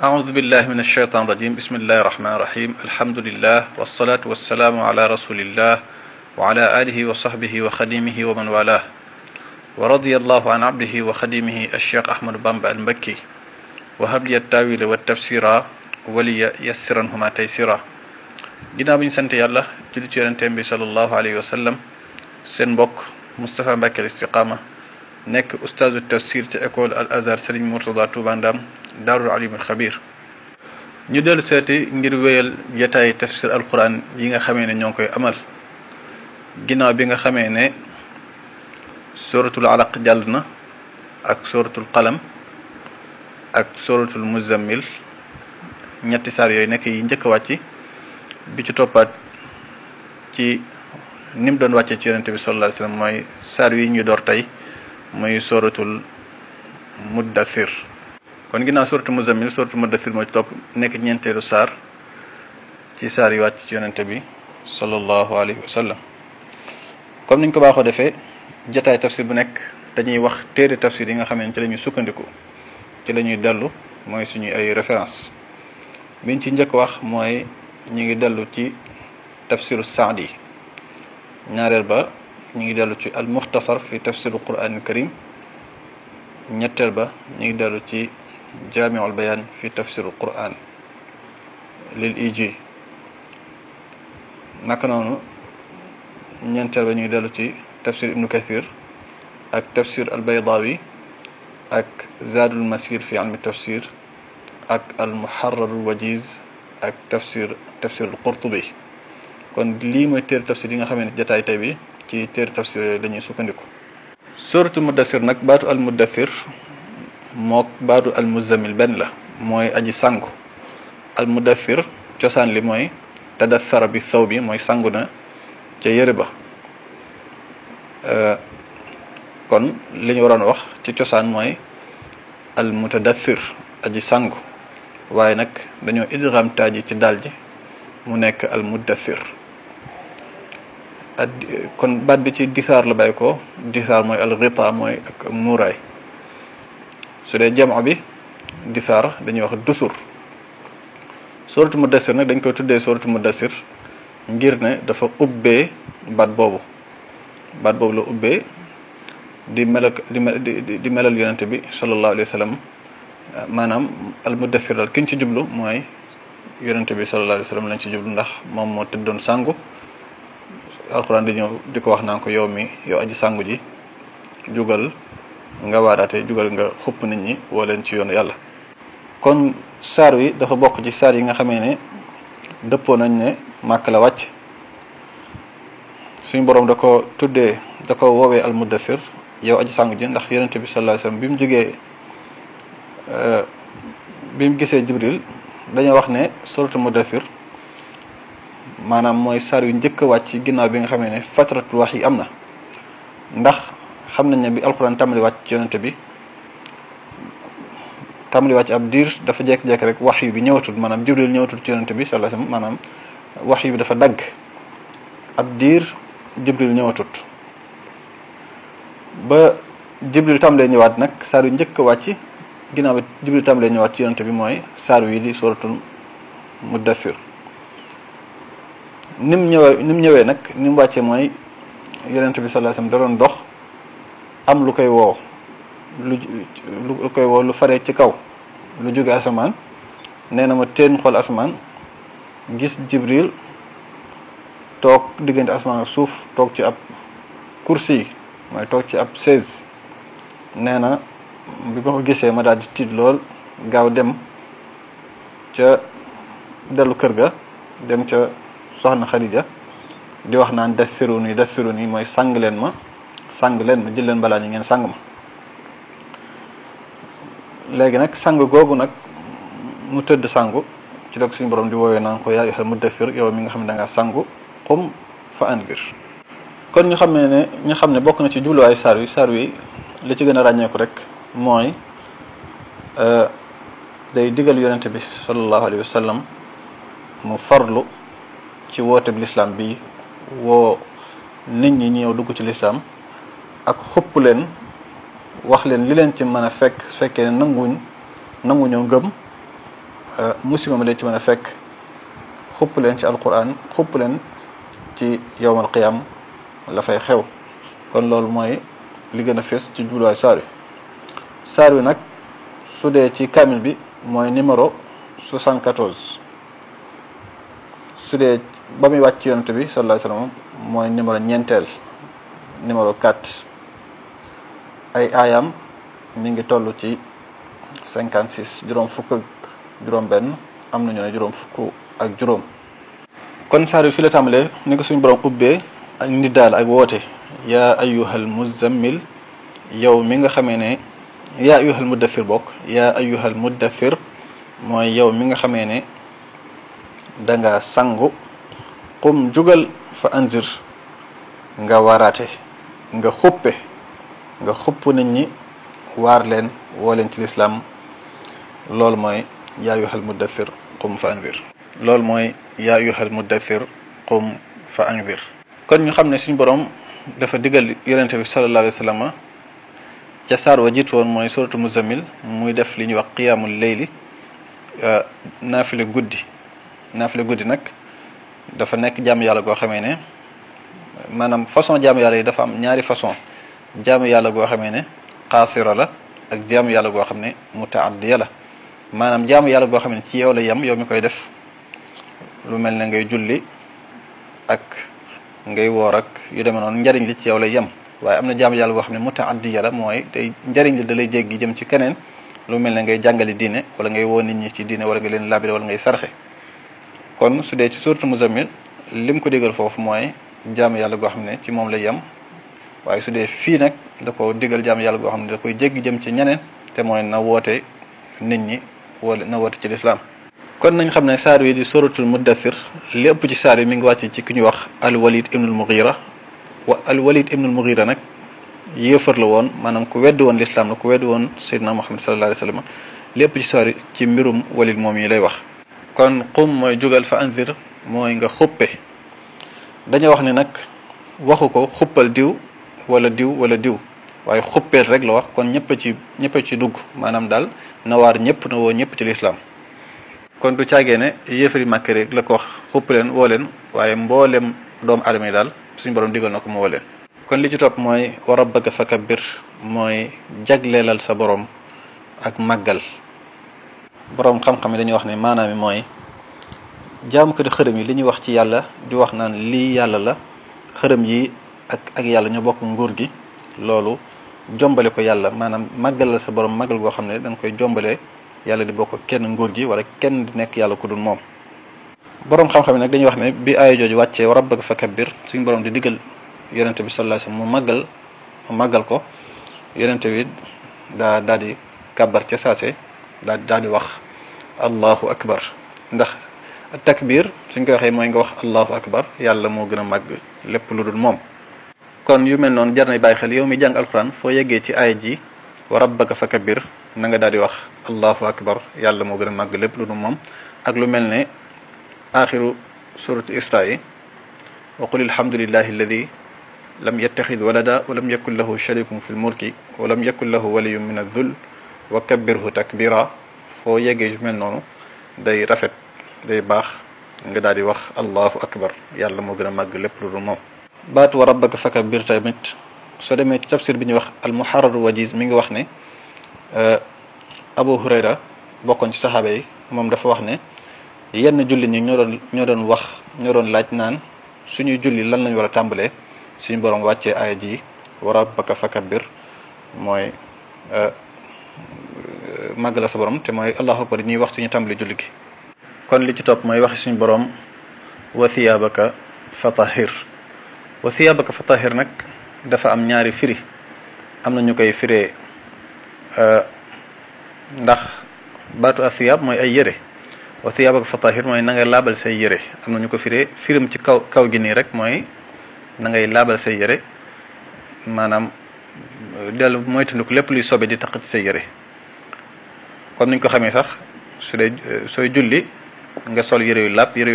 أعوذ بالله من الشيطان الرجيم بسم الله الرحمن الرحيم الحمد لله والصلاة والسلام على رسول الله وعلى آله وصحبه وخديمه ومن والاه ورضي الله عن عبده وخديمه الشيخ أحمد بامب المكي وهب لي التاويل والتفسير ولي يسرنهما تيسيرا ginnaaw bi ñu sant yàlla julli ci yonenteem bi sallallahu alayhi wa sallam seen mbokk Moustapha Mbacke Istiqama nekk ustaazu tafsir ci école al azhar Serigne Mourtada Touba Ndam daarul alimul xabir ñu dellu seeti ngir wéyal jataay tafsir alquran yi nga xamee ne ñoo ngi koy amal ginnaaw bi nga xamee ne suratul alaq jàll na ak suratul qalam ak suratul muzammil ñetti saar yooyu nekk yi njëkk a wàcc bi ci toppaat ci ni mu doon wàccee ci yonente bi sallallahu alayhi wasallam mooy saar yi ñu door tey muy suratul muddathir kon ginnaaw suratul muzammil suratul muddathir moo ci topp nekk ñeenteelu saar ci saar yi wàcc ci yonente bi sallallahu alayhi wa sallam comme niñ ko baaxoo defee jataay tafsir bu nekk dañuy wax téere tafsir yi nga xam ne ci la ñuy sukkandiku ci la ñuy dellu mooy suñuy ay référence biñ ci njëkk wax mooy ñu ngi dellu ci tafsiru saadi ñaareel ba ñu ngi dellu ci al muxtasar fi tafsiru quran al karim ñetteel ba ñu ngi dellu ci jaamiul bayan fi tafsiru quran lil iji naka noonu ñeenteel ba ñu ngi dellu ci tafsir ibnu kathir ak tafsir al baydawi ak zaadul masir fi ilmi tafsir ak al muharrarul wajiz ak tafsir tafsir al qurtubi kon lii mooy téere tafsir yi nga xam ne jataay tey bi ci téere tafsir yooyu dañuy sukkandiku suratul muddathir nag baatu al muddathir mook baatu al muzammil benn la mooy aji sangu al muddathir cosaan li mooy tadathara bi saw bi mooy sangu na ca yëre ba kon li ñu waroon wax ci cosaan mooy al mutadathir aji sangu waaye nag dañoo idgham taaji ci daal ji mu nekk al muddathir kon baat bi ci disaar la bàyyi ko disaar mooy al ghita mooy ak muuraay su dee jamo bi disaar dañuy wax dusur suratu mudassir nag dañ koy tuddee suratu mudassir ngir ne dafa ubbee baat boobu baat boobu la ubbee di melal di di melal yonente bi sallallahu alayhi wa sallam maanaam al mudassir daal ki ñu ci jublu mooy yonente bi sallallahu alayhi wa sallam lañ ci jublu ndax moom moo tëddoon sangu alxuraan di ñëw di ko wax naan ko yow mi yow aji sangu ji jugal nga waaraate jugal nga xupp nit ñi woo leen ci yoonu yàlla kon saar wi dafa bokk ci saar yi nga xamee ne dëppoo nañ ne màkk la wàcc suñ boroom da ko tuddee da ko woowee al muddathir yow aji sangu ji ndax yonente bi sallallahu alayhi wasallam bi mu jógee bi mu gisee jibril dañoo wax ne suratu muddathir maanaam mooy saar yu njëkk a wàcc ginnaaw bi nga xamee ne fatratul wax yi am na ndax xam nañ ne bi alxuraan tàmbali wàcc ci yonente bi tàmbali wàcc ab diir dafa jekk-jekk rek wax yu bi ñëwatul maanaam jibril ñëwatul ci yonente bi sallallahu alayhi wasallam maanaam wax yu bi dafa dagg ab diir jibril ñëwatut ba jibril tàmbalee ñëwaat nag saar yu njëkk a wàcc ginnaaw bi jibril tàmbalee ñëwaat ci yonente bi mooy saar wi di suratul muddathir ni mu ñëwee ni mu ñëwee nag ni mu wàccee mooy yonent bi sallallahu alayhi wasallam da doon dox am lu koy woo lu lu koy woo lu faree ci kaw lu jóge asamaan nee na ma teen xool asamaan gis jibril toog diggante asamaan ak suuf toog ci ab kursi mooy toog ci ab chaise nee na bi ma ko gisee ma daal di tiit lool gaaw dem ca dellu kër ga dem ca soxna Xadija di wax naan dathiruni yi dathiruni yi mooy sang leen ma sang leen ma jël leen balaa ñi ngeen sang ma léegi nag sang googu nag mu tëdd sangu ci dog suñu borom di woowee naan ko yaa ayyuhal muddathir yow mi nga xam ne da ngaa sangu qum fa anzir kon ñu xam ne ne ñu xam ne bokk na ci jubluwaay saar wi saar wi li ci gën a ràññeeku rek mooy day digal yonente bi sallallahu alayhi wa sallam mu farlu ci woote bi lislaam bi woo nit ñi ñëw dugg ci lislaam ak xupp leen wax leen li leen ci mën a fekk su fekkee ne nanguñ nanguñoo gëm musiba ma leen ci mën a fekk xupp leen ci alquran xupp leen ci yowmal qiyam la fay xew kon loolu mooy li gën a fees ci jubluwaay saar wi saar wi nag su dee ci kamil bi mooy numéro 74 su dee ba muy wàcc yonent bi sallallahu alayhi wasallam mooy numéro ñeenteel numéro 4 ay aayam mi ngi toll ci 56 juróom fukk ak juróom benn am nañu ne juróom fukk ak juróom kon saar wi fi la tàmbalee ni ko suñu borom ubbee ak nit daal ak woote yaa ayyuhal muzammil yow mi nga xamee ne yaa ayyuhal muddathir bokk yaa ayyuhal muddathir mooy yow mi nga xamee ne danga sangu qum jugal fa anzir nga waraate nga xuppe nga xupp nit ñi waar leen woo leen ci lislaam loolu mooy yaa ayyuhal muddathir qum fa anzir loolu mooy yaa ayyuhal muddathir qum fa anzir kon ñu xam ne suñu borom dafa digal yonente bi sallallahu alayhi wa sallam ca saar wa jiitu woon mooy suratu muzammil muy def li ñuy wax qiyaamul leyli naafile guddi naafile guddi nag dafa nekk jaamu yàlla goo xamee ne maanaam façon jaamu yàlla yi dafa am ñaari façon jaamu yàlla goo xamee ne xaasira la ak jaamu yàlla goo xam ne mutaaddiya la maanaam jaamu yàlla goo xam ne ci yow la yem yow mi koy def lu mel ne ngay julli ak ngay woor ak yu demee noonu njariñ li ci yow lay yem waaye am na jaamu yàlla goo xam ne mutaaddiya la mooy day njariñ li da lay jéggi jëm ci keneen lu mel ne ngay jàngali diine wala ngay woo nit ñi ci diine wala nga leen labiré wala ngay sarxe kon su dee ci suuratu muzammil lim ko digal foofu mooy jaamu yàlla goo xam ne ci moom lay yem waaye su dee fii nag da ko digal jaamu yàlla goo xam ne da koy jéggi jëm ci ñeneen te mooy na woote nit ñi wala na woote ci lislaam kon nañ xam ne saar wi di suratul muddathir li ëpp ci saar wi mi ngi wàcc ci ki ñuy wax al walid ibnul mughira wa al walid ibnul mughira nag yéefar la woon maanaam ku wedd woon lislaam la ku wedd woon seydina muhammad sallallahu alayhi wa sallam li ëpp ci saar wi ci mbirum walid moom yi lay wax kon qum mooy jugal fa anzir mooy nga xuppe dañoo wax ne nag waxu ko xuppal diw wala diw wala diw waaye xuppeel rek la wax kon ñëpp ci ñëpp ci dugg maanaam daal na waar ñëpp na woo ñëpp ci lislaam kon du caagee ne yéefari màkk rek la ko wax xupp leen woo leen waaye mboolem doomu aadama yi daal suñu borom digal na ko mu woo leen kon li ci topp mooy wa rabbaka fakabbir mooy jagleelal sa borom ak màggal borom xam-xam yi dañuy wax ne maanaam mi mooy jaamu ko di xërëm yi li ñuy wax ci yàlla di wax naan lii yàlla la xërëm yi ak ak yàlla ñoo bokk nguur gi loolu jombale ko yàlla maanaam màggalal sa borom màggal goo xam ne dañ koy jombalee yàlla di bokk kenn nguur gi wala kenn di nekk yàlla ku dul moom borom xam-xam yi nag dañuy wax ne bi aaya jooju wàccee wa rabbaka fakabbir suñu borom di diggal yonente bi sallallahu alayhi wasallam mu màggal mu màggal ko yonente bi daa daa di kàbbar ca saase daa daa di wax allahu akbar ndax takbir suñ koy waxee mooy nga wax allahu akbar yàlla moo gën a màgg lépp lu dul moom kon yu mel noonu jar na bàyyi xel yow mi jàng alquran foo yeggee ci aaya ji wa rabbaka fakabbir na nga daal di wax allahu akbar yàlla moo gën a màgg lépp lu dul moom ak lu mel ne axiru suratu isra yi wa qul alhamdulillahi alladi lam yattaxid walada wa lam yakun lahu sharikun fi lmulki wa lam yakun lahu waliyun min adh-dhull wa kabbirhu takbira foo yeggee yu mel noonu day rafet day baax nga daal di wax allahu akbar yàlla moo gën a màgg lépp lu dul moom baatu wa rabbaka fakabbir tamit soo demee ci tafsir bi ñuy wax almuharrar wajiz mi ngi wax ne abu hurayra bokkoon ci saxaaba yi moom dafa wax ne yenn julli ñi ñoo doon ñoo doon wax ñoo doon laaj naan suñuy julli lan lañ war a tàmbalee suñu borom wàccee aaya ji wa rabbaka fakabbir mooy màgg la sa borom te mooy allahu akbar ñuy wax suñu tàmbali julli gi kon li ci topp mooy waxi suñu borom wa thiyaabaka fatahir wa thiyaabaka fatahir nag dafa am ñaari firi am na ñu koy firee ndax baatu athiyaab mooy ay yëre wa thiyaabaka fatahir mooy na ngay laabal say yëre am na ñu ko firee firim ci kaw kaw gi nii rek mooy na ngay laabal say yëre maanaam dellu mooy tandiku lépp luy sobe di taq ci say yëre comme niñ ko xamee sax su dee sooy julli nga sol yëre yu làpp yëre